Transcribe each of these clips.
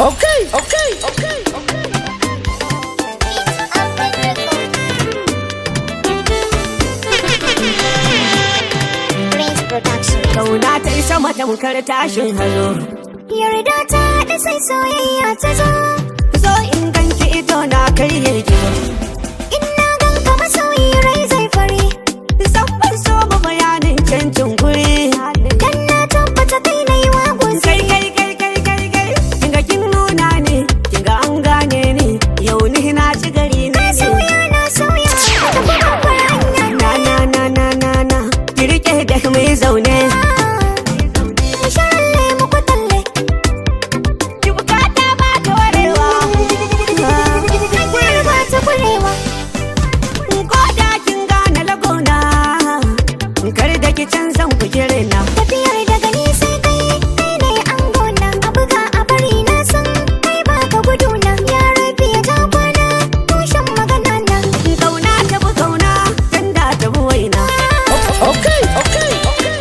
Okay, okay, okay, okay. Prince Production. Kauna ta yi sama tamkar tashin hazo. Yarda ta da sai soyayya ta zo. Zo in ganki ido na kai ya gizo. In na ganka masoyi rai zai fari. San ban so ba bayanin cancin guri. Dan na tabbata kai na yi wa Kai guzuri. kai kai kai kai kai. Kinga kin nuna ne, kinga an gane ni. Yau ni na ci gari ne. Na sauya na sauya. Tafi babbar hanya. Na na na na na na. Ki rike da mai zaune. Sharan lemu ku talle. Ki bukata ba dorewa. Hanyar ba ta kurewa. Ko da kin gane lagona. Kar da ki canzan kujere na. Tafiyar daga ni sai kai. Kai ne an gona. A buga a bari na san. Kai ba ka gudu na. Ya rabi ya ja kwana. Tushen magana na. Kauna ta bi kauna, tanda ta bi waina. Okay, okay, okay.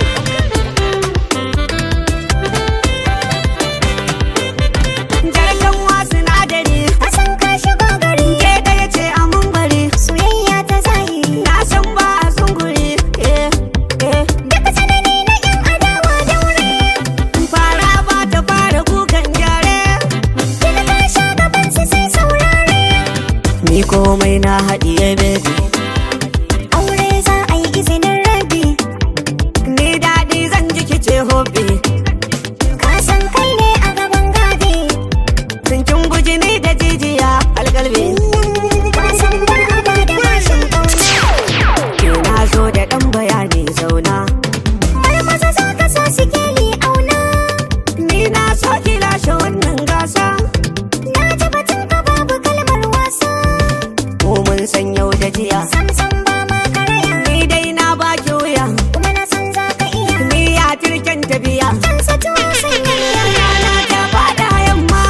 Jarkan wa sinadari, A san ka shigo gari. ke ɗaya ce a mun bari. Soyayya ta zahiri. Na san ba a zunguri, eh, eh. Duk tsanani na yan adawa daure. Fara ba ta fara kukan gyare. Kina ka sha gaban su sai saurare. Ni komai na haɗiye baby. Aure za a yi izinin rabi. Ni daɗi zan ji kice hobi. Ka san kai ne a gaban gadi. Sun kin guji ni da jijiya algalbi. Ka san ba a ba da bashin ƙauna. Ke na zo da ɗan bayani zauna. Marmaza za ka sa sikeli auna. Ni na so ki lashe wannan gasa. Na ji batun ka babu kalmar wasa. Mu mun san yau da jiya. Sam sam ba ma karaya. Ni dai na baki wuya. Kuma na san za ka iya. Ni ya turken tafiya. Kan sa tuwo sanya miya. Rana ta fada yamma.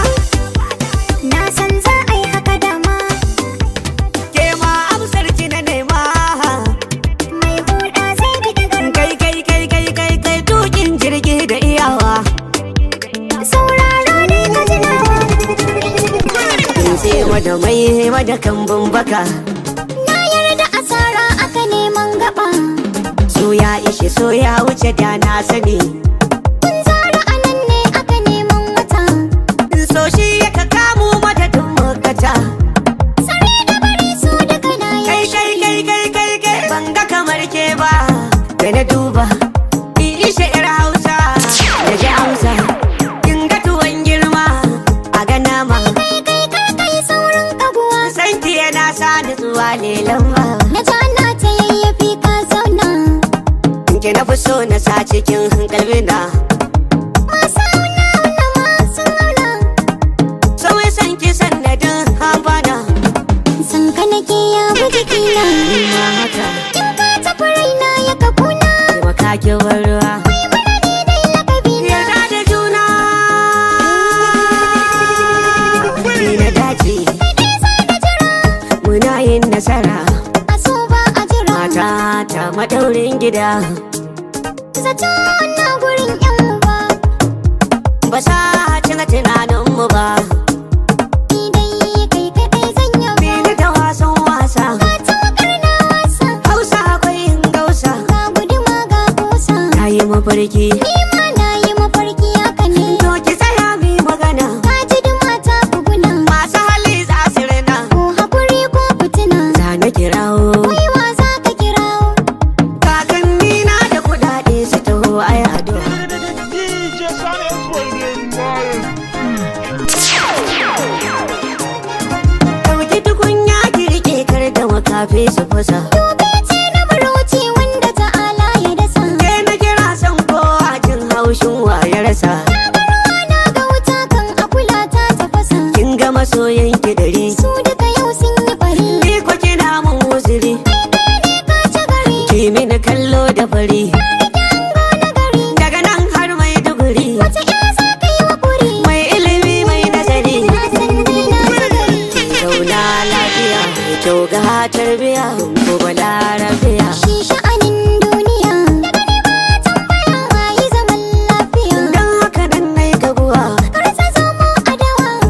Na san za a yi haka dama. Ke ma amsar ki na nema. Mai hulɗa zai bi da garba. Kai kai kai kai kai kai tukin jirgi da iyawa. Sauraro ne ka ji nawa. Kin sai mada mai mada kambun baka. Na yarda asara aka neman gaba. So ya ishe so ya wuce da na sani. Kun zara a nan ne aka neman wata. So shi ya ka kamo mata tun makata. Sare da bari su daga na Kai kai kai kai kai kai ban ga kamar ke ba. Da na duba. In ishe yar Hausa. Da ji Hausa. Kin ga tuwon girma. A ga nama. Kai kai kar kai saurin kaguwa. Sanki yana sa ni zuwa lelan ba. Na ji ana ta yayyafi ka zauna. Ki na fi so na sa cikin kalbina. Masu auna auna masu auna. Sauyi san ki sannadin habana. San ka nake ya bi jikina. Ina haka. In ka tafi raina ya ka kuna. Taimaka ki bar ruwa. Mai mana ne dai lakabina. Yarda da juna. Ni na dace. Kai dai za da jira. Muna yin nasara. A so ba a jira. Mata ta madaurin gida. Zato na gurin yan uba. Ba sa cika tunaninmu ba. Ni dai kai kaɗai zan yaba. Bini da wasan wasa. Ka tawakar na wasa. Hausa akwai yin gausa. Ga guduma ga kusa. Na yi mafarki. Ni ma na yi mafarki haka ne. To ki tsaya mi magana. Ka ji duma ta buguna. Masu hali za su rina. Ko hakuri ko fitina. Za na kirawo. Wai wa za ka kirawo? Kakanni na da kudade su taho a yado. DJ Silence Waiting Lion. Ɗauki tukunya ki rike kar da makafi su fasa. Dobe ce na marauci wanda ta'ala ya dasa. Ke na kira san kowa jin haushin wa ya rasa. Na ga wuta kan akula ta tafasa. Kin ga masoyan ki dari. Su duka yau sun yi bari. Ni ko kina mun uzuri. Ne ka ci gari. Ki mini kallo da fari. Dango na gari. Daga nan har mai duguri. Wace ya za ka yi wa kuri? Mai ilimi mai nazari. Na san dai na ci gari. Zauna lafiya. Mai kyau ga tarbiya. Ko balarabiya. Shi sha'anin duniya. Daga ne ba tambaya wayi zaman lafiya. Don haka nan nai gabuwa. Kar ta zamo adawa.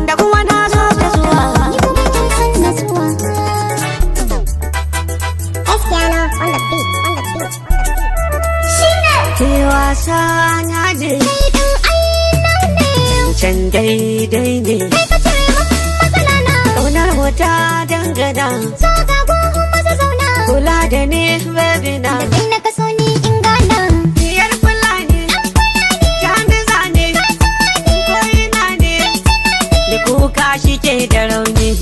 daidai ne Kai ka cire min matsala na Ƙaunar mu ta dangana So ga gohun maza zauna Kula da ni baby na Da kai na kaso ni in gana Diyar fulani Jami zane Koyina ne Da kuka shi ke da rauni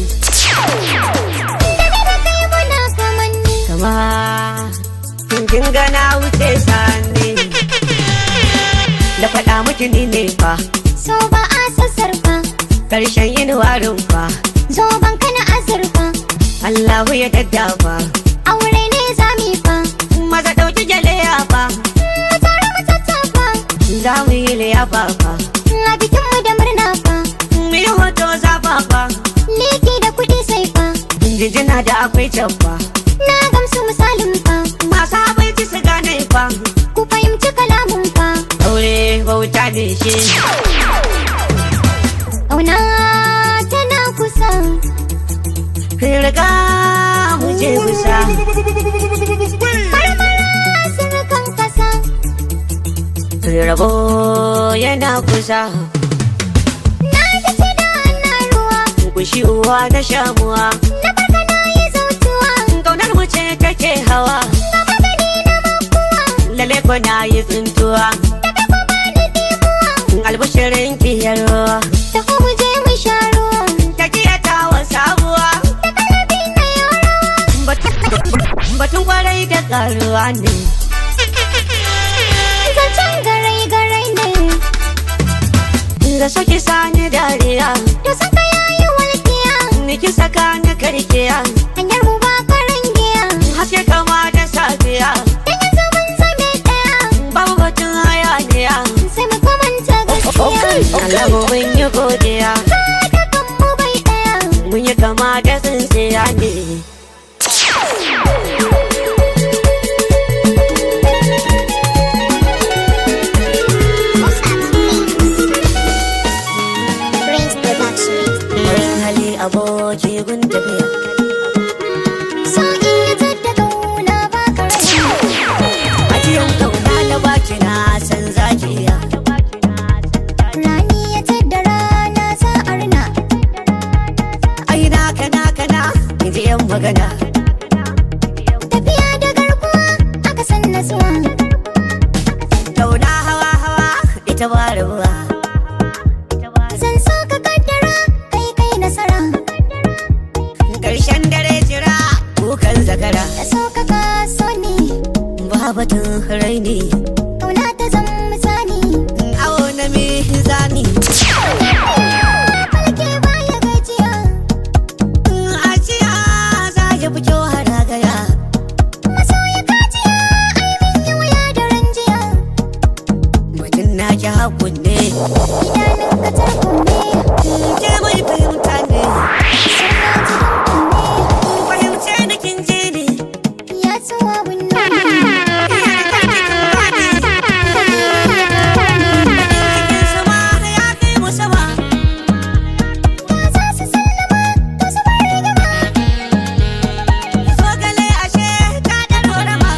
Da kai da kai muna kamanni Kama Kin gana wuce sani Da faɗa miki ni ne fa So ba a sassarfa Karshen yin warin fa Zoban kana azurfa Allahu ya daddafa Aure ne zami fa Maza ɗauki gyale ya fa Mu tare mu tattafa Za mu yi liyafa fa A bikinmu da murna fa Mu yi hoto zafa fa Liki da kuɗi sai fa Jinjina da akwai can fa Na gamsu misalin fa Masu abinci su gane fa Ku fahimci kalamun fa Aure bauta ne shi Ƙauna tana kusa Riga mu je kusa Marmara surukan kasa Rabo yana kusa Na ji ce da ana ruwa Kushi uwa da shamuwa Na farka na yi zautuwa Kaunar mu ce take hawa Ga magani na makuwa Lale ko na yi tsintuwa Daga kuma ni dimuwa Albushirin kiyarwa Taho mu je mu sha ruwa Takiya ta wa sabuwa Da kalabi na yaro Batun kwarai da karuwa ne Zancen garai garai ne Da soki sani dariya To saka yayi walƙiya Niki saka ni karkiya Hanyar mu ba karan giya Haske kama da safiya Dan yanzu mun zame ɗaya Babu batun hayaniya Sai mu kamanta gaskiya Allah mu mun yi godiya Kada kan mu bai ɗaya Mun yi kama da tsintsiya ne Farin hali aboki gun tafiya So in ya tadda ƙauna ba ka rai Ajiyan kauna na baki na san zakiya Rani ya tadda rana za a rina Ai na kana kana in ji yan magana Tafiya da garkuwa aka san nasuwa Kauna hawa hawa ita ba rabuwa Zan so ka kaddara kai kai nasara Karshen dare jira kukan zakara Da so ka kaso ni Ba batun raini Ƙauna ta zan misali Awo na mizani Falke baya gajiya Ajiya za ya fi kyau haragaya Masoya kajiya ai min yi wuya da ranjiya Mutum na ki hakun ne Idanun ka tarko ne Ke mai fahimta ne Suna jiran kunne Fahimce da kin je ne Ya tsuwa wunno ne Cikin sama ya kai mu sama Ya za su sallama to su bar rigima Zogale ashe ta da rorama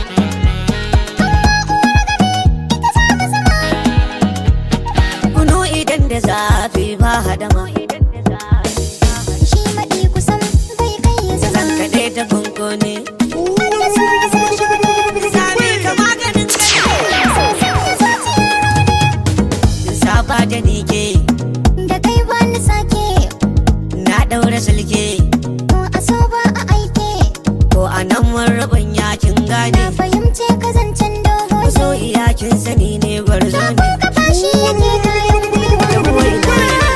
Kunu idan da zafi ba hadama Shi maɗi kusan bai kai ya Zan zama kaɗe ta kunkuni Wanda sun yi sun shigo Sami ka maganin kai Sun sanya zuciya Saba da ni ke Da kai ba ni sake Na ɗaura silke Ko a so ba a aike Ko a nan mun rabin yakin gane Na fahimce ka zancen dogo So iyakin sani ne gwarzo ne Ko ka fashi yake kayan gwiwa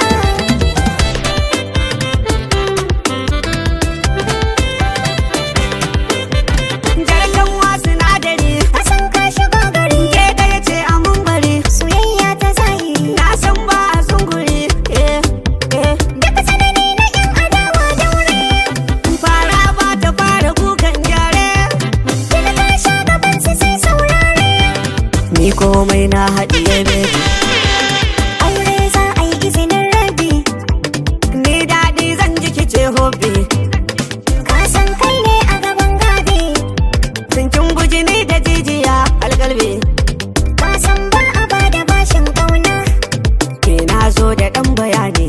Jarkan wa sinadari A san ka shigo gari Ke ɗaya ce a mun bari Soyayya ta zahiri Na san ba a zunguri eh, eh. Daga tsanani na yan adawa daure Fara ba ta fara kukan gyare Kila ka sha gaban su sai saurare Ni komai na haɗiye baby Aure za a yi izinin rabi Ni daɗi zan ji kice hobi Ka san kai ne a gaban gabe Sun kin guji ni da jijiya algalbi Ka san ba a bada bashin ƙauna Ke na zo da ɗan bayani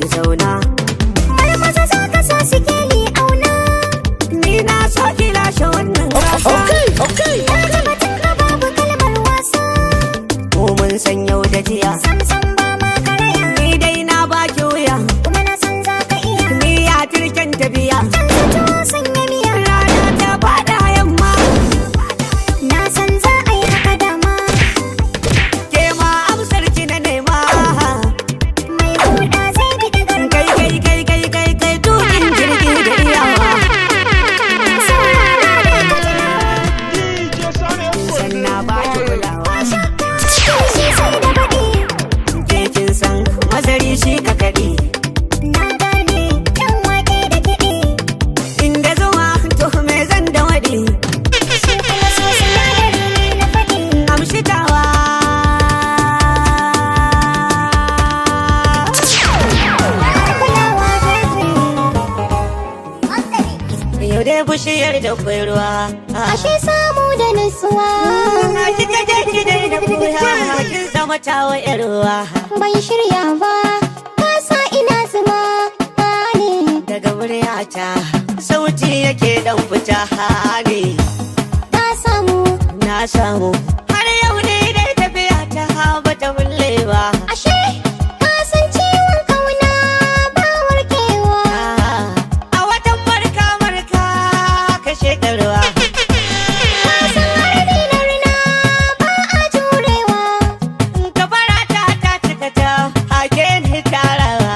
bushiyar da kwai ruwa Ashe samu da nutsuwa Na kika je ki daina buya kin zama tawa yar ruwa Ban shirya ba Ka sa ina zuma ne daga muryata sauti yake dan fita ne Ka samu na samu har yau ne dai tafiya ta ba ta bulle ba Ashe ka san ciwon kauna ba warkewa a watan marka marka ka shekarwa Ka san harbi na rina ba a jurewa ka fara ta ta cika ta hake ni tarawa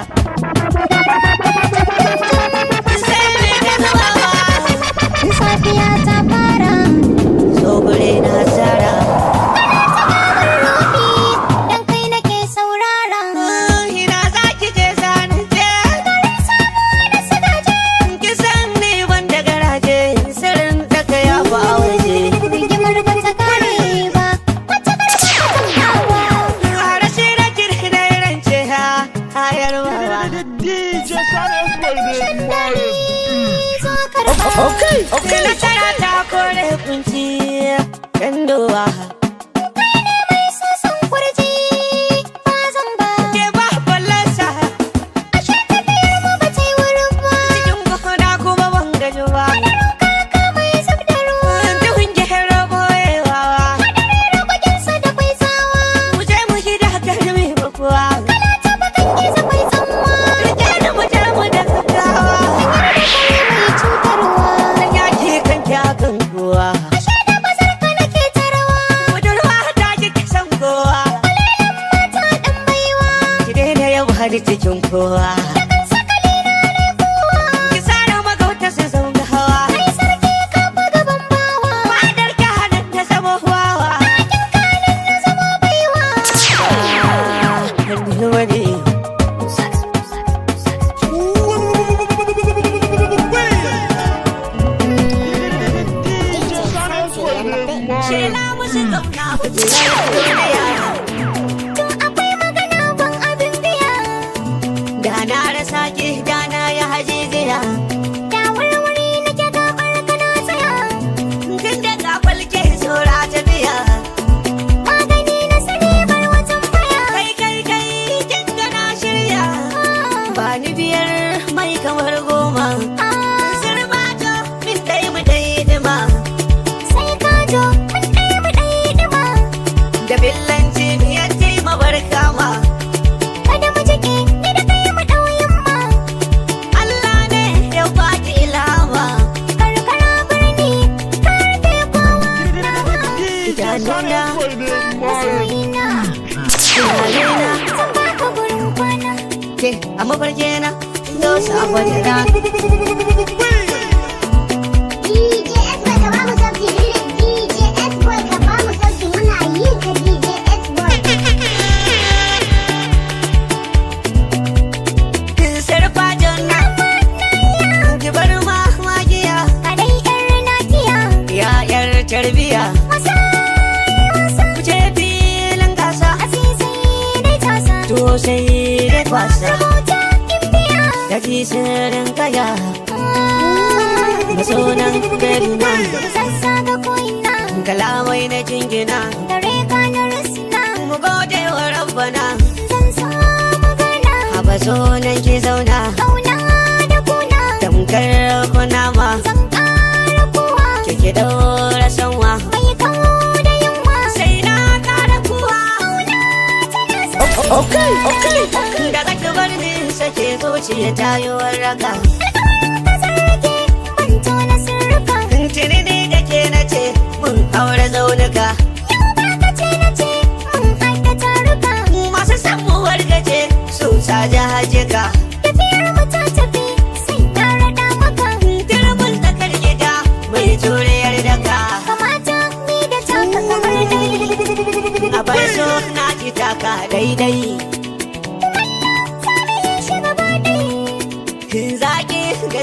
sai ne ka zama Safiya ta fara so gure na tsara Rofi dan kai nake saurara ina za ki je zanen je da sadaje ki san ni wanda garaje sirrin daga ya ba waje rigimar ba ta kare ba wata karfa ta hawa Rashi da kirki da rance ha hayar wawa DJ Sanes baby Myers. zo karfa Okay, Sai okay. nasara ta kore kunci kan dowa mai sosan kurji ba zan ba ke ba fallasa ashe tafiyar mu ba ta yi wurin ba cikin gona kuma ban gaji ba kaka mai zub da ruwa duhun gero boyewa rabaginsa da kwai tsawa mu je mu gida karmi bakuwa ta bakan gizo kwai tsamma rike da mu je mu da gaggawa kare mai cutarwa dan yaki kan kyakan kowa ashe da bazar ka nake tarawa budurwa ta ki kisan kowa mata dan baiwa ki daina yau har cikin kowa ki tsara magauta su zauna hawa kai sarki ka fa gaban bawa fadar ka hannun ta zama wawa na zama baiwa hannu wani DJ Sanes baby Myers. shela musu zauna kujerar duniya to akwai magana ban abin biya da na rasa ki da na yi hajijiya da warware nake gabar ka na tsaya tun da ka falke saura ta biya magani na sani bar wajen baya kai kai kai kin ga na shirya ba ni biyar mai kamar goma sirbato min dai mu dai dima sai ka jo mun ɗaya mu ɗaya ɗima da billanci biyar ce mabarka ma kada mu jike ni da kai mu ɗau yamma Allah ne ya baki ilama karkara birni ka rufe kowa nawa DJ Sanes baby Myers. masoyina tunanina zan baka gurin kwana ke a mafarki na zo sabon rana DJ S boy ka bamu sauki DJ S boy ka bamu sauki muna yi ka DJ S boy sarfa jonna ki bar ma magiya kadai yar nakiya ya yar tarbiya wasa wasa ku je filin gasa asisi dai tasa to sai da kwasa rubuta imbiya da ji sirrin kaya masonan gari na sassa ga ko'ina kalamai na jingina dare ka na rusuna mu gode wa rabbana zan so magana haba sonan ki zauna kauna da kuna tamkar kunama zan ƙara kowa kike daura sanwa bai kawo da yunwa sai na kara kuwa Okay, okay. da zaka bar ni sake zuciya ta yi warraka sarki ban tona sirrika tuni ne da ke na ce mun aure zaunuka yau ba ka ce na ce mun haɗa taruka masu samuwar gaje su sa jahajika tafiyar mu ta tafi sai na raɗa maka dirbin tsakar gida mai juriyar daka kamata ni da taka kamar dai a bar so na ji taka daidai shi gaba ɗaya zaki